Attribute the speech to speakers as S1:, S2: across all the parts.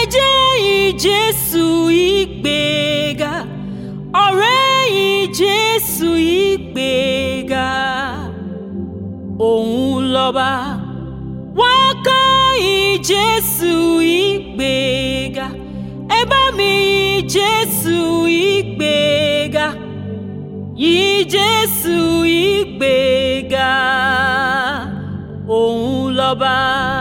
S1: jẹ́ ìjésù ìgbéga ọ̀rẹ́ ìjésù ìgbéga òun lọ́ba wá ká ìjésù ìgbéga ẹ bá mi ìjésù ìgbéga ìjésù ìgbéga òun lọ́ba.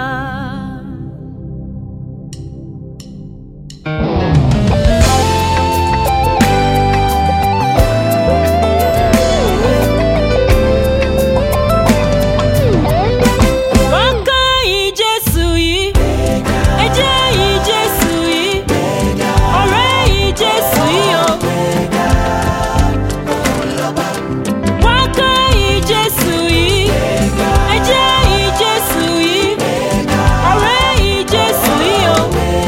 S1: Wọ́n ká ìjésù yìí, ẹ jẹ́ ìjésù yìí, ọ̀rẹ́ ìjésù yìí o. Wọ́n ká ìjésù yìí, ẹ jẹ́ ìjésù yìí, ọ̀rẹ́ ìjésù yìí o.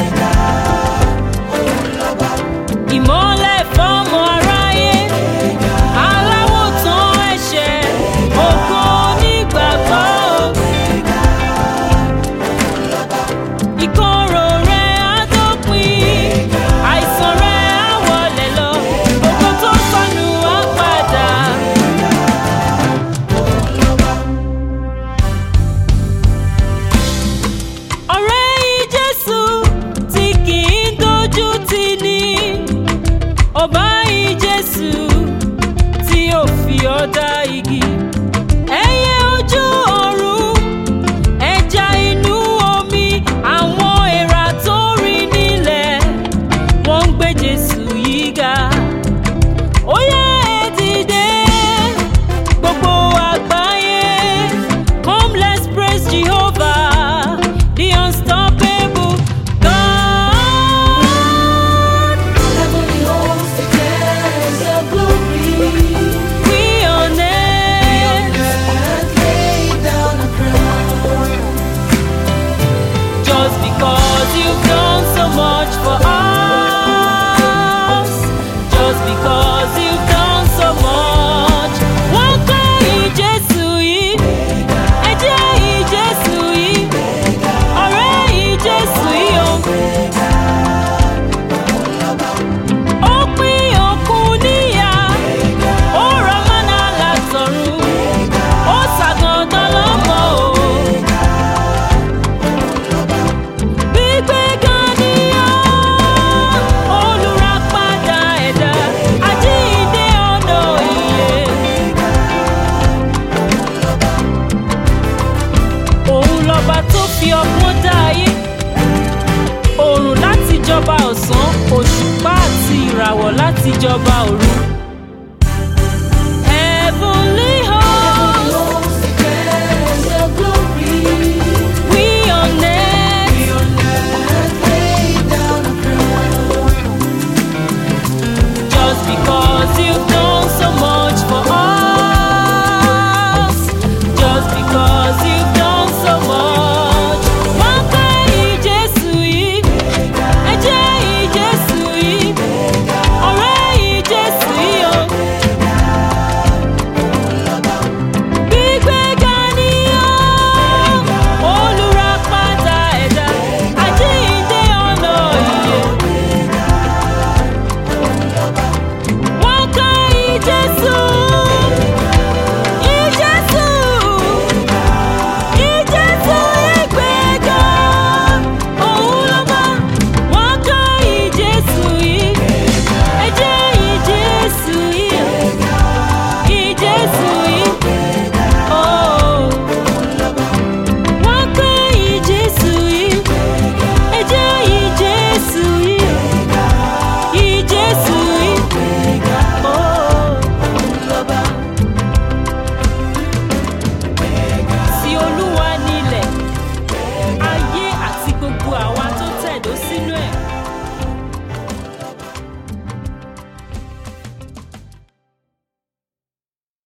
S1: Ìmọ́lẹ̀ fọ́mọ aráyé, aláwọ̀ tán ẹ̀ṣẹ̀, ògo onígbàgbọ́ o. ìkorò rẹ̀ á dópin àìsàn rẹ̀ á wọlé lọ gbogbo tó sọnù á padà. ọ̀rẹ́ ìjésù tí kì í dojú tì ní ọba ìjésù tí ò fi ọ́ dá igi ẹyẹ ojú ọ̀run ẹja inú omi àwọn èèrà tó rìn nílẹ̀ wọ́n ń gbé jésù yìí ga. ó yá ẹ dìde gbogbo àgbáyé come let's praise jehovah the unstoppable god.
S2: Heavenly hosts declares your glory.
S1: we on earth
S2: Earth laid down a crown.
S1: just because you've done so much for us. Just because you've done so much. Wọ́n kọ́ ìjésù yìí, ẹ jẹ́ ìjésù yìí, ọ̀rẹ́ ìjésù yìí o. Ó pín òkun níyà, ó rọ mọ́nà látọ̀run, ó ṣàgàndán lọ́mọ o. Gbígbéga ni ọ́, olùràpadà ẹ̀dá, àjíǹde ọ̀nà ìyè. Òun lọ́ba tó fi ọgbọ́n dá ayé, òòrùn láti jọba ọ̀sán, òṣùpá àti ìràwọ̀ láti jọba òru.